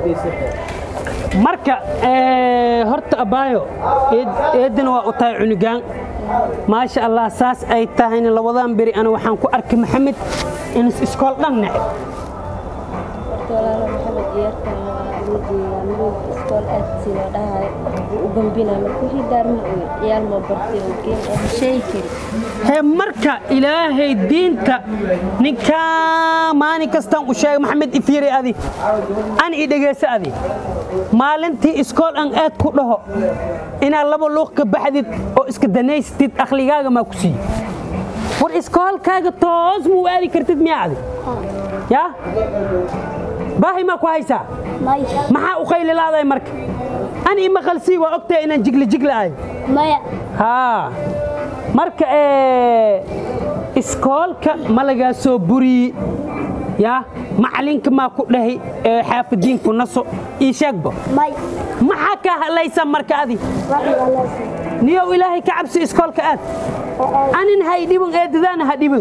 marka ee, horta abaayo eed- eedana waa u tahay cunugaan maasha allah saas ay tahayna labadan beri ana waxaan ku arkay maxamed inis iskool dhan neceb walaalo maxamed ciyaartan waa loo jeedaa midowga iskool aad sidoo dhahay wuu u bambinaa marka wixii daarma oy ciyaal ma bartay oo geen ah sheegi kari hee marka ilaahay diinta ninkaa maalin kastaan u sheegay maxamed ifiiri adi an i dhegayso adi maalintii iskool an aad ku dhaho inaad laba luuq ka baxdid oo iska danaystid akhligaaga maa ku siiye war iskoolkaaga toos muu aadi kartid miyaa adi yaa baahi maa ku haysaa maya maxaa u qaylilaaday marka an ima qalsii waa ogtahay inaan jigli jigli ahay maya haa marka ee iskoolka ma lagaa soo buriyi yaa macalinka maa ku dhahi ee xaafidiinku naso ii sheegba maya maxaa kaa hadlaysa marka adi waxay walaasay niyow ilaahay ka cabsi iskoolka aad anin hay dhibin eedadaana ha dhibin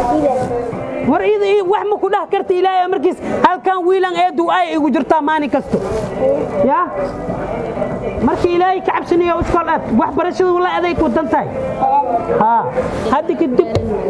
war ida ii wax ma ku dhah karta ilaahay markiis halkan wiilan eedu ay igu jirtaa maalin kasto yaa marka ilaahay ka cabsanayo iskool aad waxbarashadu wala aday ku dan tahay haa hadda kadib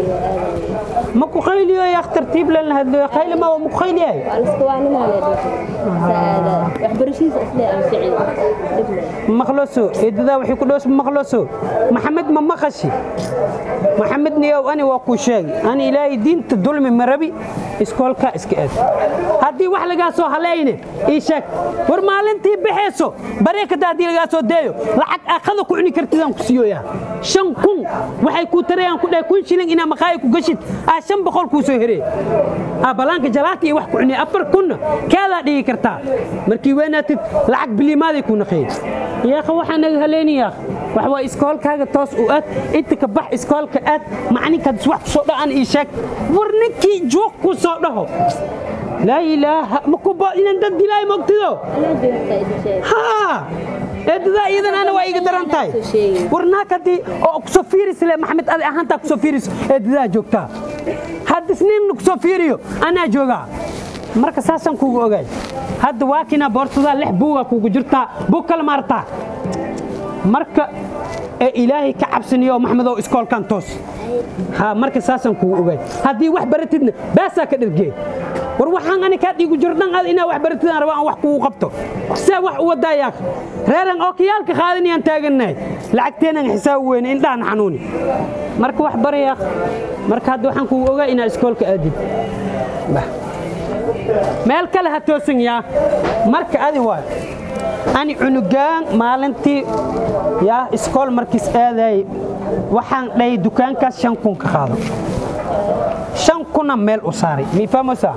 ma ku qayliyo yaa tartiib lan hadlo qayli ma ma ku qayliyahay waa liska waanimaa lee dhigay saada waxbarashadiisa islee aan ficil dhibna maqloso eedadaa waxay ku dhoos maqloso maxamed ma maqashi maxamed niyow ani waa kuu sheegi ani ilaahay diinta dulmi ma rabi iskoolkaa iska aad haddii wax lagaa soo haleeyne ii sheeg war maalintii baxayso bareekada haddii lagaa soo deeyo lacag aqada ku cuni kartidaan ku siiyoyaa shan kun waxay kuu tarayaan ku dhahay kun shilin inaa maqaayi ku gashid aa shan boqol kuu soo heree aa balaanka jalaata iyo wax ku cuniya afar kunna kaadaa dhigi kartaa markii weynaatid lacag biliimaaday kuu naqeeyey yaakha waxaa naga haleeni yaakh wax waa iskoolkaaga toos u aad inta ka bax iskoolka aad macalinkaad wax ku soo dha'an ii sheeg war ninkii juuq ku soo dhaho laa ilaaha ma ku ba inaan dad dilaay mogtido anaa joogtaa idin sheeg haa eedadaa iyadan ana waa iga daran tahay war naag haddii oo kusoo fiiris le maxamed adi ahaantaa kusoo fiiris eedadaa joogtaa haddis nin kusoo fiiriyo anaa joogaa marka saasaan kuugu ogaay hadda waa kinaa boorsadaa lix buugaa kuugu jirtaa buug kale maartaa marka ee ilaahay ka cabsaniyo maxmedow iskoolkan toos haa marka saasaan kuugu ogaay haddii wax baratidna baasaa ka dhergee war waxaan ani kaa dhiigu jiro dhan aad inaa wax baratidaan raba aan wax kugu qabto see wax u wadaayaa reeran oo kiyaalka qaadanayaan taagannahay lacagteenan xisaab weyne indhahan xanuuni marka wax barayaa marka hadda waxaan kugu ogaa inaa iskoolka aadid bah meel kale ha toosan yaa marka adi waay ani cunugaan maalintii yaa iskool markiis aadayay waxaan dhahay dukaankaas shan kun ka qaado shan kuna meel u saaray mii fahmaysaa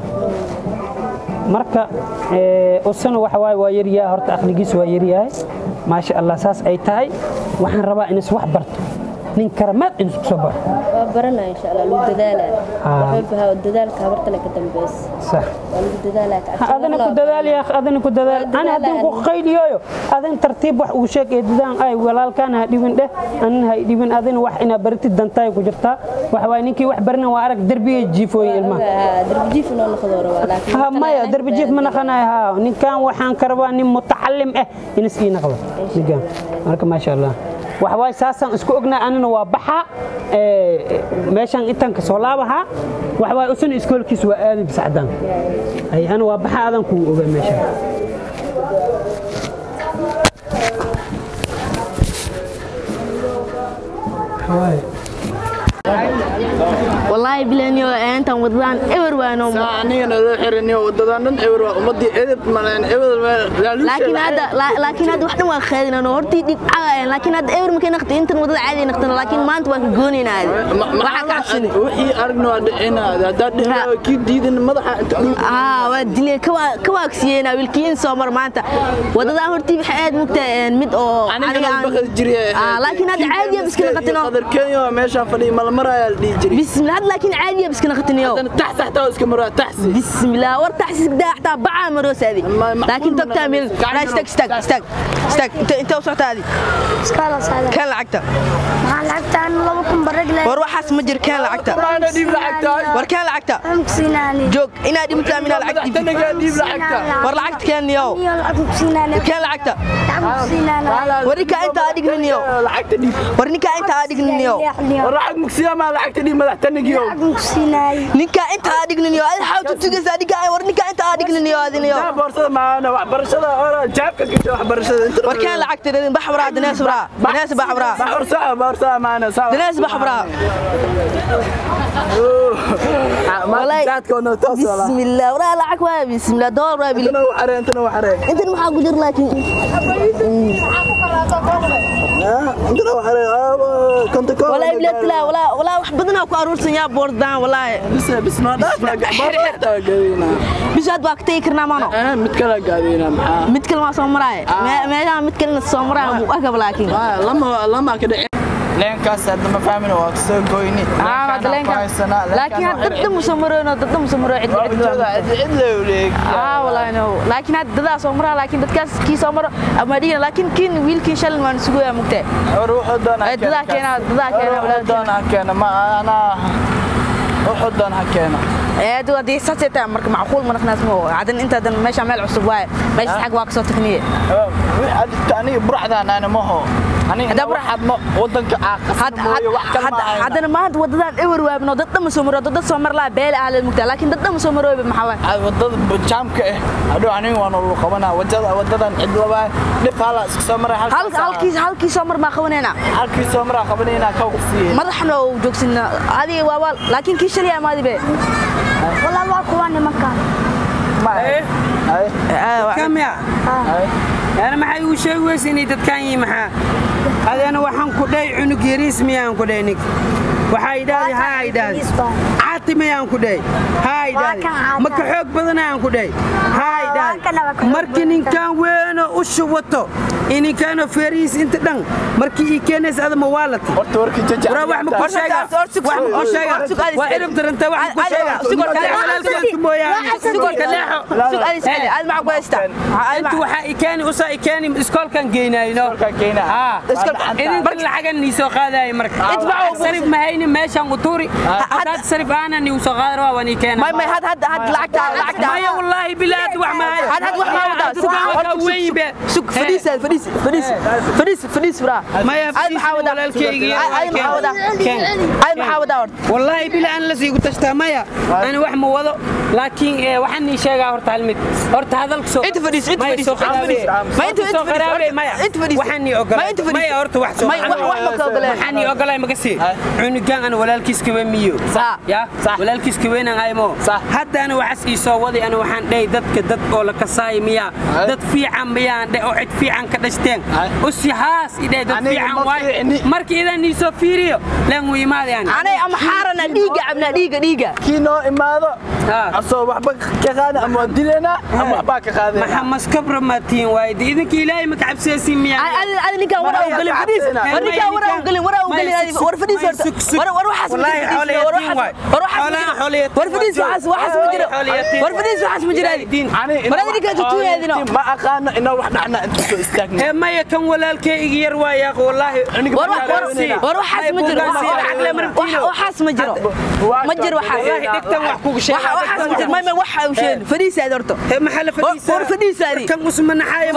marka ee, usana waxa waaye waa yaryahay horta aqligiis waa yaryahay maasha allah saas ay tahay waxaan rabaa inis wax barto nin karamaad inis ku soo barto waa baranaa insha allah lagu dadaalaa Ah. waxay bahaa dadaalka habartana ka dambeys sax waa lagu dadaalaa ka Ha, adana ku dadaal ya akh, adana ku dadaal Waa ana haddii ku dadaalaa. qayliyoyo adan tartiib wax uu sheeg ee dadaan ay walaalkaan ha dhibin dheh anan ha dhibin adina wax inaa baratid dantaay ku jirtaa waxa waaye ninkii wax barina waa arag derbiga jiifooyin ilmaha darbijiif inoo noqdoo rabaa laakiin ha maya derbi jiif ma naqanayo ha ninkan waxaan ka rabaa nin mutacalim ah inas ii naqdo ninkan marka maasha allah waxa waaye saasaan isku ognaa anina waa baxa ee, meeshaan intaan ka soo laabahaa waxa waaye usana iskoolkiis waa aadi bisacdaan ay ana waa baxa adan kuu ogaa meeshaan والله بلانيو انت ودان ايور وانو anigana loo xirinayo wadadan dhan ewer waa ummadii edeb maleen ewer لكن هذا لا- لكن هذا وحده ما خيرنا انا هورتي ديك عاين لكن هذا ايور مكان نقطه انت ودد عادي نقطه لكن ما انت واك جونينا هذه waxa ka cabsani wixii aragna waa dhicinaada haddaad dhicina kii diidan madaxa inta dhul aa waa dilay kawa kawaagsiyeena wilkiin soo mar maanta wadada hortii waxa aad mugta mid oo anigana baqad jiray aa laakiin hada caadi ah biskina qatino qadar kenya waa meeshaan fadhiya malmaraya la dhihi jiray bismillah hada laakiin caadi ah biskina qatino haddana tax taxta oo iska maraa taxsi بسم الله ورت حسك ده حتى بقى مروس هذه ما- معقول لكن من- تبقى من قاعد لا استك استك استك استك انت انت وصلت هذه iskaalas adag كان لعقتها maxaa lacagtaan laba kun bare war waxaas ma jiro keen lacagta Ana dhiib lacagta. war keen lacagta Amkusinaani. joog inaad dhimtaa minaa lacag dhiibtid Tanaga dhiib lacagta. war lacagta keen niyow Niyo amkusinaani. keen lacagta Amkusinaani. war ninkaa inta aa dhignin niyow Lacagta dhiib. war ninkaa inta aa dhignin niyow War lacag mugsiya ma lacagta dhiib madax tanagiyo. Amkusinaani. ninkaa inta aa dhignin niyow adi xaw tutugaysaa ninkaa war ninkaa inta aa dhignin niyow adi niyow Taa boorsada maana waxbarashada hore jaabka gashay waxbarashada inta. war keen lacagta dadin bax braa danees braa danees bax braa Boorsada boorsada maana saa. danees bax braa Walay. Jaadka oo toos wala. bismillah waraa lacag waa bismillah dool waa bili Intana waxare intana waxare. intan maxaa ku jir laakiin Intana waxare. Konta ko. walaa iblatila walaa walaa wax badanaa ku aruursan yaa boordaan walaa Bis bis noo dhaaf. Boorta gaadina. bishaad baa ka tegi karnaa maano Eh mid kala gaadina maxaa? mid kale waa soo maraaye meeshaan mid kalena soo maraaye muu agab laakiin Ah, lama lama ka dhicin. leenkaas hadda ma fahmin waa soo goyni laakiin had dadda musoo maroono dadda musoo maroo cid cid ah walaa no laakiin had dadaa soo maraa laakiin dadkaas kii soo maro ama dhigana laakiin kiin wiilkii shalin waan isugu yaa mugtee dadaa keena dadaa keena walaalkeena ee dad hadii saasay tahay marka macquul ma naqnaas mo hadan intaadan meesha meel cusub waaye meesha xag waa ka soo tagniye aniga buraxdaan ana maho aniga Hadda buraxad ma wadanka aaqasmooyo wax kale ma ahayna. haddana maanta wadadaan ewer waabno dad dhan ma soo maro dad soo mar laa beel ah la mugtaa laakiin dad dhan ma soo maroobe maxaa waay Ay, wadada jaamka ah hadhow aniga waan ulu qabanaa wadada wadadan cid labaa dhib hala iska soo maray halkaas halka halkiis halkii soo mar baa qabanayna halkii soo maraa qabanayna ka qufsiye madaxna oo joogsinna adiga waa waal laakiin kii shalay amaadi be Walaa waa kuwa nimanka. ma ay ay kamya ay ana maxay uu sheegi weysa inay dadkan yihiin maxaa adeena waxaan ku dhahay cunug yariis miyaan ku dhahay ninka waxaa idhaahday haa idhaahday caati miyaan ku dhahay haa idhaahday kan caata. maka xoog badanayaan ku dhahay haa kan laba idhaahday ka markii ninkan weeno u shubato iyo ninkaanoo feerihiis inta dhan markii ii keenaysa adama waa lati horta warkii jaja waraa wax ma ku sheega wax ma ku sheega waa irab daranta wax ma ku sheega walaalkeedka mooyaane inta waxaa i keeni usaa i keeni iskoolkan geynayno Iskoolkan geynaa. haa Iskoolka- idinkan lacagan nii soo qaadaya marka Itbacu Wax sarif mahayni meeshan uturi hadaad sarif aanan nii soo qaadar waa waan ii keena maya wallaahi bilaad wax mahayo Had- had wax ma wadaa. Sug- Dukaan waa sug- weyn be maya fadhiisi walaalkeygi wallaahi bila aan la siigu tashtaa maya ana wax ma wado laakiin eh, waxaan nii sheegaa horta hal mid horta hadalka soo Inta fadhiis, inta Maya, fadhiis, soo inta qaraabe. fadhiis. Ma inta- inta Soo fadhiis, qaraabe, maya. inta fadhiis. waxaan nii Ma ogolay inta fadhiis. maya horta wax soo May- wax- wax ma ka ogoleen. waxaan nii ogolay makasi cunugan ana walaalkiis kawe miyo Sax. ya walaalkiis kaweenan aymo haddana waxaas ii soo waday ana waxaan dhahay dadka dad oo la kasaay miyaa dad fiican miyaan dhe oo cid fiican ka dhashteen usi haas idhe dad Aniga fiican ma waay fiicni. markii idan nii soo fiiriyo leen wuu imaadayaan kii noo imaado Ha. asoo waxba ka qaada ama waa dilaynaa ama waxbaa ka qaadayna maxaa maskabra maatiin waaye de idinka ilaahay ma kacabsaysiin miyaa wallaahi xoolo yatiin waay xoolahan xoolo yatiin ma aqaano inaa wax dhacna inta soo istaagna ee maya kan walaalkeyga yar waa yaaq wallaahi wallaahi dhegtan wax kugu sheega ee maxaa la fadhiisaa kan usma naxaayo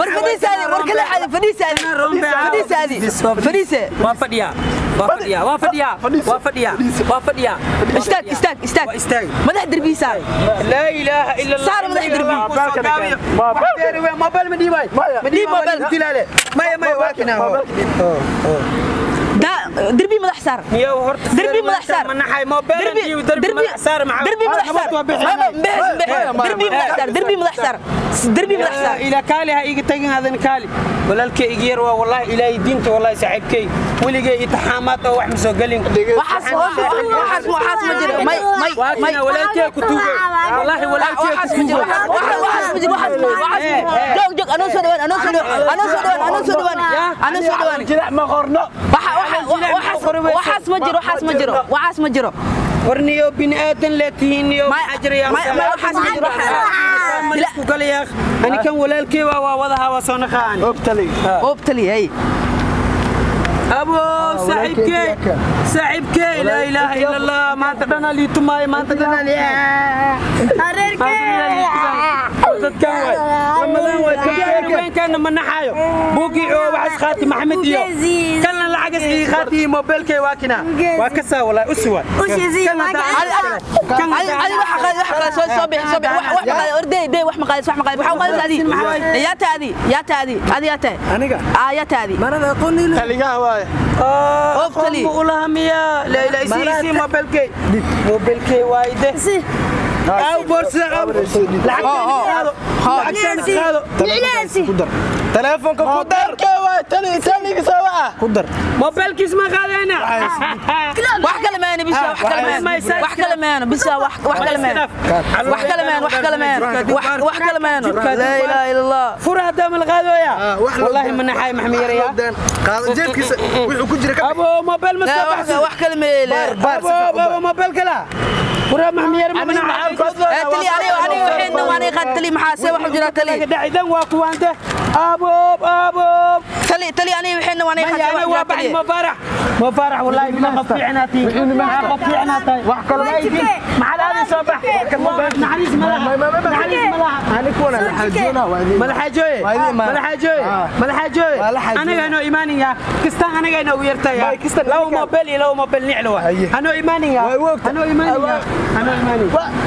waa fadhiyaa waa fadhiyaa waa fadhiyaa waa fadhiyaa waa fadhiyaa Istaag, istaag, istaag. waa istaag madax derbiisa laa ilaaha ila allah Saar madax dirbi. mobil ma dhiibay Maya. ma dhiib mobil dilaale maya maya waa kinaa derbi madax saar miyo horta Derbi madax saar. ma naxay mobil derbi dhiib derbi madax saar maxaa derbi madax saar derbi madax saar derbi madax saar derbi madax saar ila kaali ha iga tagin adan kaali walaalkay iga yar waa wallahi ilaahay diinta wallahi saaxiibkay weligay itaxaamaad oo wax ma soo gelin waxaas waxaas waxaas ma jiro may may waa may kina walaalkay ku tuugay wallahi walaalkay ku waxaas ma jiro tuugay waxaas ma jiro waxaas waxaas joog joog anoo soo dhawaan anoo soo dhawaan anoo soo dhawaan anoo soo dhawaan anoo soo dhawaan jilac ma qorno waxaas ma jiro waxaas ma jiro waxaas ma jiro warniyo bini aadan lee tihiin niyo May- maxaa jira yaa may- may waxaas ma jiro. isku galayaa ani kan walaalkay waa waa wadaha waa soo naqaan ogtali oobtali hay abo saaxiibkey saaxiibkey laa ilaaha ila allah maanta dhanaa liitumaayo maanta dhanaa dadkan waay ramadaan waay kabeenkaana ma naxaayo buugii oo waxas qaati maxamed iyo kalna lacagas ii qaati iyo mobilkay waa kina waa ka saa walaa usi waay aniga taligaha waaye qofka ulahamiya laa ilaaha isi isi mobilkay mobilkay waay de aw boorsida aw lacagtaada qaado taleefonka ku dar taliga sabaa ku dar mobilkiis ma qaadayna wax kale maana bisa wax kale maana wax kale maana bisa wax wax kale maana wax kale maana wax kale maana wax wax kale maana la ilaha illa allah fura hadda ma la qaadooya wallahi ma naxay maxmi yaraya qaado jeebkiisa wuxuu ku jira abo mobil ma soo baxsan wax kale meele abo abo mobil kala fura maxmi yar ma naxay tali aniga aniga waxaan waan qad tali maxaa see wax jira tali dhacidan waa kuwaante abo abo tali tali aniga waxaan waan qad يعني وابع المفارح مفارح والله ما قطعناتي ما قطعناتي وحكى مع هذا صباح نحريس ملاها نحريس ملاها ani kuwana la xajoona waa ملحاجوي ملحاجوي ملحاجوي انا انا ايماني يا كستان انا انا ويرتا يا لو موبيل لو موبيل نعلو انا ايماني يا انا ايماني يا انا ايماني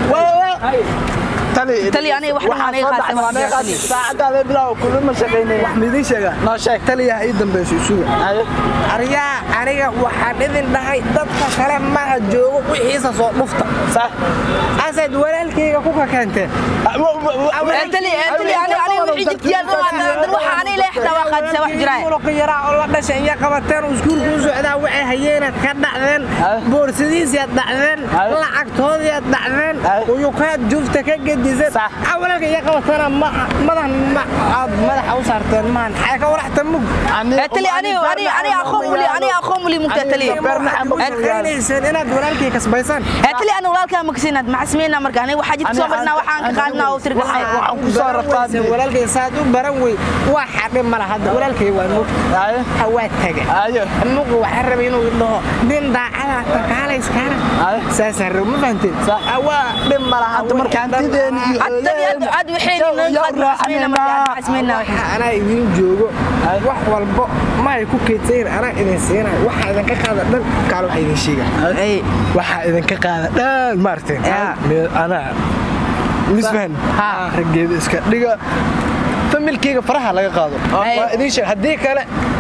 tali tali aniga wax waxaan qad saacadaada bilow kulma shaqeynay wax midin sheega noo sheeg taliya ii dambayso isuga aryaa aniga waxaan idin dhahay dadka kale maha joogo wixiisa soo dhufta asayd walaalkayga ku kakeenteen tali tali aniga aniga wixii jidkiyaa dad waxa aniga leexda waa qad wax jira muruqa yaraa oo la dhashay iyo qabateen oo iskuulka u socdaa waxay hayeenaad ka dhacdeen boorsadiisiaad dhacdeen lacagtoodiaad dhacdeen uyukaad juufta ka gediseen walaalka iyo qabatana madan aad madaxa u saarteen maan xay ka waraxta mug tali aniga aniga aniga aqoon wali aniga aqoon wali mugta tali inayseen inaad walaalkay kasbaysaan tali aniga walaalka ma kasinaad ma xasmeena marka aniga waxa jidka soo marnaa waxaan ka qaadnaa oo tirka waxaan ku soo rafaadnay walaalkay saad u baran wey waa xadhi mala hadda walaalkay waa mug waa taga ayo mug waxaan rabay inuu dhaho nin daacada takaalayskaana saasaan rab ma fahanteen waa dhib mala hadda marka hantideeni iyo tali ad waxay xasmeena marka xasmeena anaa idin joogo wax walbo ma ay ku keedsayin anaa idin siinayo waxaa idinka qaada dhan kaal waxaa idin sheega waxaa idinka qaada dhan maarteen anaa misfahan raggeeda iska dhiga familkeyga faraha laga qaado waa idin sheeg haddii kale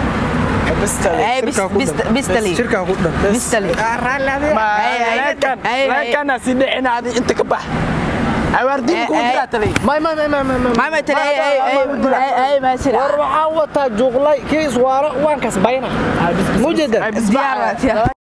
bistali shirkaa ku dhan bistali reekana si dhicinaadi inta ka bax awaardiin ku jiraa tali may may may may may maama tali ay ay ay ma sira war waxaan wataa juuqlay kii iswaaro waan kasbayna mujeeda diyaar